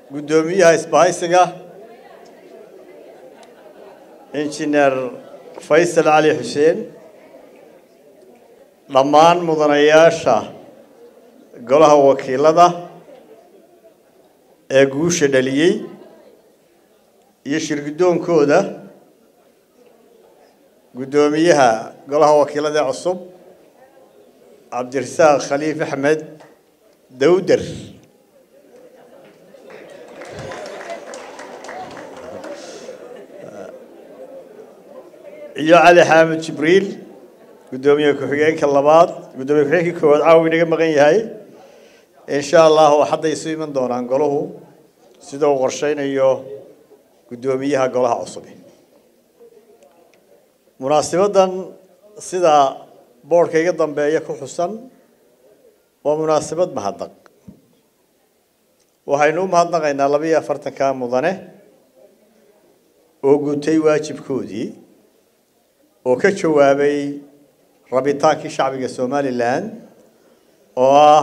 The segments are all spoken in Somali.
guddoomiyaha isbahaysiga injineer faysal cali xuseen dhammaan mudanayaasha golaha wakiilada ee guusha dhaliyey iyo shirgudoonkooda guddoomiyaha golaha wakiilada ee cusub cabdirasaaq khaliif axmed dawder iyo cali xaamid jibriil guddoomiye ku-xigeenka labaad guddoomiye ku-xigeenka koowaad caawa inaga maqan yahay insha allahu hadday isu iman doonaan golahu sida uu qorsheynayo guddoomiyaha golaha cusub munaasibadan sida boodhka iga dambeeya ku xusan waa munaasabad mahadnaq waxaynu u mahadnaqaynaa laba iyo afartanka mudane oo gutay waajibkoodii oo ka jawaabay rabitaankii shacbiga somalilan oo ah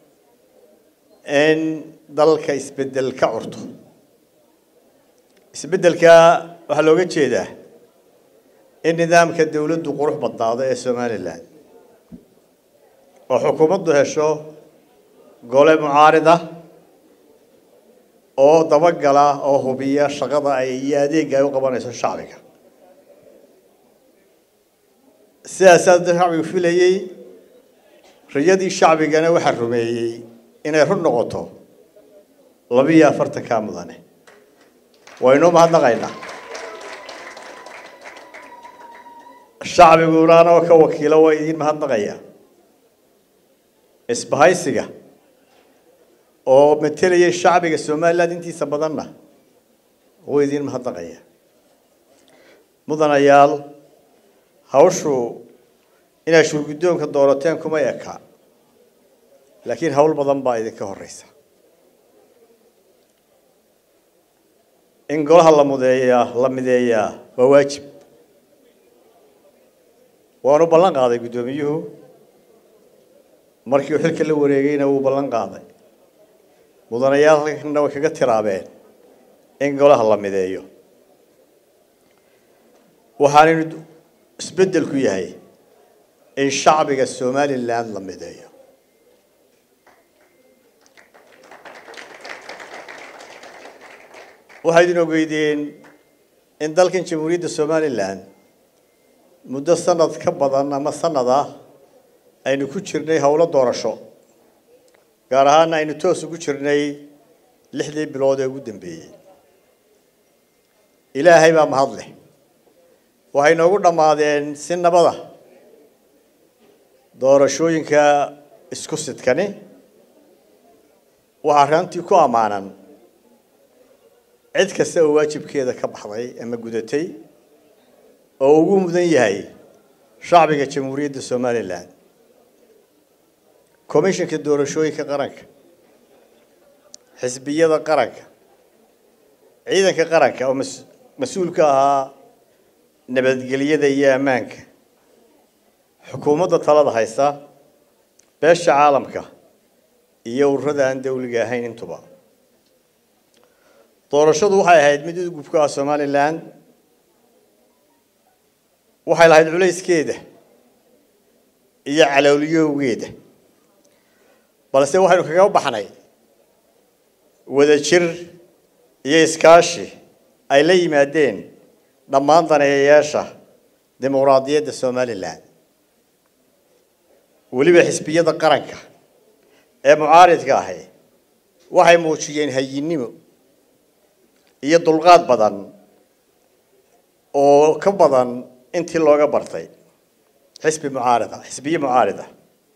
in dalka isbeddel ka curto isbeddelka waxaa looga jeedaa in nidaamka dawladdu qurux badnaado ee somalilan oo xukuumaddu hesho gole mucaarida oo dabagala oo hubiya shaqada ay iyo adeega ay u qabanayso shacbiga sidaasaa shacbigu filayey riyadii shacbigana waxaa rumeeyey inay run noqoto labiiyo afartanka mudane waynuu mahadnaqaynaa shacbiguna anoo ka wakiilo waa idiin mahadnaqaya isbahaysiga oo matelayay shacbiga somaliland intiisa badanna wuu idiin mahadnaqaya mudanayaal hawshu inaad shurguddoonka doorateen kuma eka laakiin hawl badan baa idinka horeysa in golaha la mudeeyaa la mideeyaa waa waajib waanu ballan qaaday guddoomiyuhu markii uu xilka la wareegayna wuu ballan qaaday mudanayaalna way kaga tiraabeen in golaha la mideeyo waxaanaynu isbeddelku yahay in shacbiga somaliland la mideeyo waxay idin ogeydeen in dalkan jamhuuriyadda somalilan muddo sanad ka badan ama sanad ah aynu ku jirnay howlo doorasho gaar ahaana aynu toos ugu jirnay lixdii bilood ee ugu dambeeyey ilaahay baa mahad leh waxay noogu dhammaadeen si nabada doorashooyinka isku sidkani waxaa rantii ku ammaanan cid kasta oo waajibkeeda ka baxday ama gudatay oo ugu mudan yahay shacbiga jamhuuriyadda somalilan commissionka doorashooyinka qaranka xisbiyada qaranka ciidanka qaranka oo mas-uul ka ahaa nabadgelyada iyo ammaanka xukuumadda talada haysa beesha caalamka iyo ururada aan dawliga ahayn intuba doorashadu waxay ahayd mid udgubka ah somalilan waxay lahayd culayskeeda iyo calowliyowgeeda balse waxaynu kaga baxnay wadajir iyo iskaashi ay la yimaadeen dhammaan daneeyayaasha dimuqraadiyadda somalilan weliba xisbiyada qaranka ee mucaaridka ahi waxay muujiyeen hayinnimo iyo dulqaad badan oo ka badan intii looga bartay xisbi mucaarida xisbiye mucaarida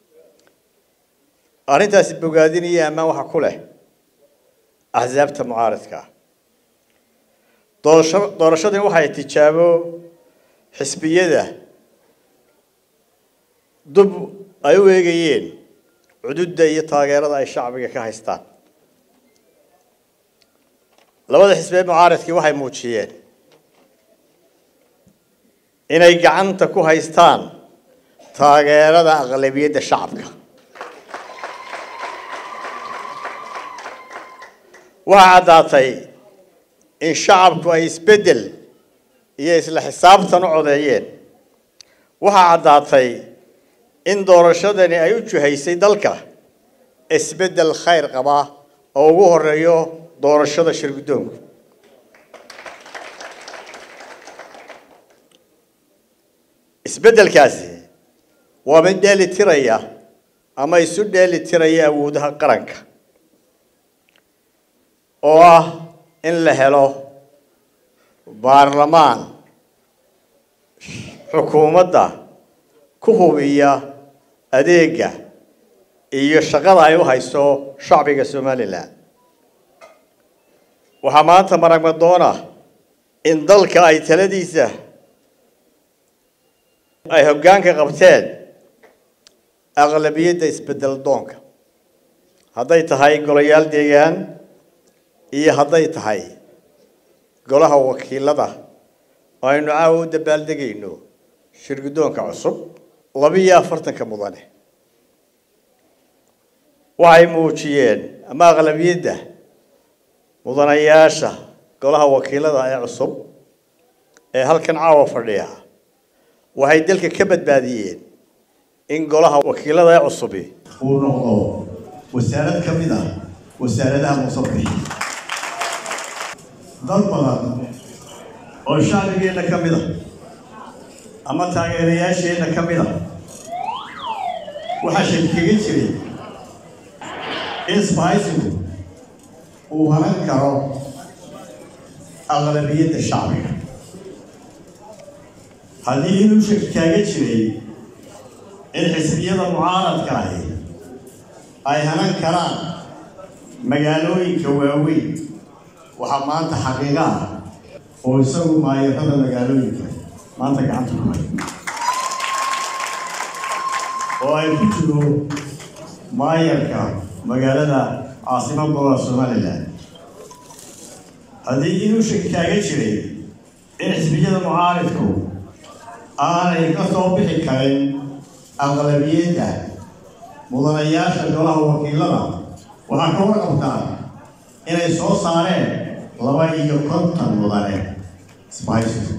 arrintaasi bogaadinaya ammaan waxa ku leh axsaabta mucaaridka doorasho doorashadani waxay tijaabo xisbiyada dub ay u eegayeen cududda iyo taageerada ay shacbiga ka haystaan labada xisbee mucaaridkii waxay muujiyeen inay gacanta ku haystaan taageerada aqlabiyadda shacabka waxaa caddaatay in shacabku ay isbeddel iyo isla xisaabtan u codeeyeen waxaa caddaatay in doorashadani ay u juhaysay dalka isbeddel khayr qaba oo ugu horeeyo doorashada shirguddoonku isbeddelkaasi waa mid dheeli tiraya ama isu dheeli tiraya awoodaha qaranka oo ah in la helo baarlamaan xukuumadda ku hubiya adeega iyo shaqada ay u hayso shacbiga somalilan waxaa maanta maragmadoona in dalka ay taladiisa ay hoggaanka qabteen aqlabiyadda isbeddel doonka hadday tahay golayaal deegaan iyo hadday tahay golaha wakiilada oo aynu caawa u dabaaldegayno shirguddoonka cusub labiiyo afartanka mudane waxay muujiyeen ama aqlabiyadda mudanayaasha golaha wakiilada ee cusub ee halkan caawa fadhiya waxay dalka ka badbaadiyeen in golaha wakiilada ee cusubi uu noqdo wasaarad ka mid ah wasaaradaha musabixi dad badan oo shacbigeenna ka mid a ama taageerayaasheenna ka mid a waxaa shakikaga jiray in sbahaysigu uu hanan karo aqlabiyadda shacbiga haddii inuu shaki kaaga jiray in xisbiyada mucaaradka ahi ay hanan karaan magaalooyinka waaweyn waxaa maanta xaqiiqa ah oo isagu maayarada magaalooyinka maanta gacanta ku hay oo ay ku jiro maayarka magaalada caasimad gobolka somalilan haddii inuu shaki kaaga jiray in xisbiyada mucaaridku aanay ka soo bixi karin aqlabiyadda mudanayaasha golaha wakiilada waxaa ka warqabtaa inay soo saareen laba iyo konton mudane sbahaysigu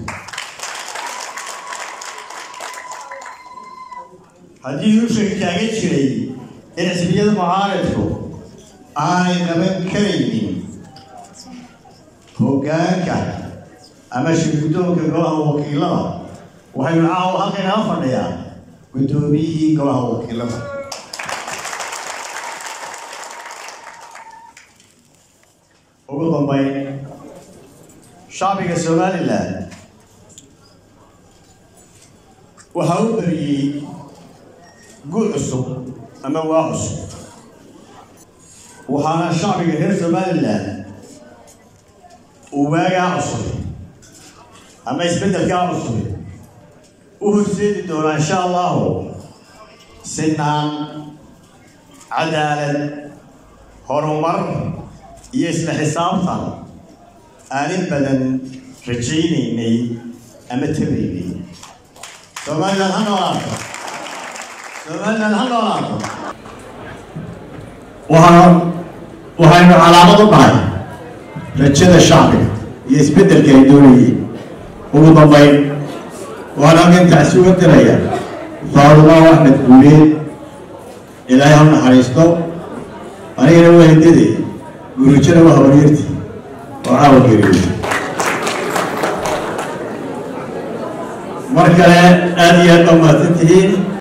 haddii uu shaki kaaga jiray in xisbiyada mucaaridku aanay qaban karaynin hoggaanka ama shirguddoonka golaha wakiilada waxaynu caawa halka inala fadhiyaa guddoomiyihii golaha wakiilada ugu dambayn shacbiga somalilan waxaa u beriyey guul cusub ama waa cusub waxaana shacbiga reer somalilan uu waagaa cusub ama isbeddelkaa cusub u horseedi doonaa insha allahu sinaan cadaalad horumar iyo isla xisaabtan aanin badan rajaynaynay ama tabaynay somalilan ha noolaato somalilan ha noolaato waxaa waxaynu calaamad u nahay rajada shacbiga iyo isbeddelka ay doonayeen ugu dambayn waxaan halkan tacsi uga diraya faarumaa axmed guuleed ilaahay ha naxariisto anigana waa hidade gurujana waa habaryartii oo caawa geriyo mar kale aada iyo aad baa mahadsan tihiin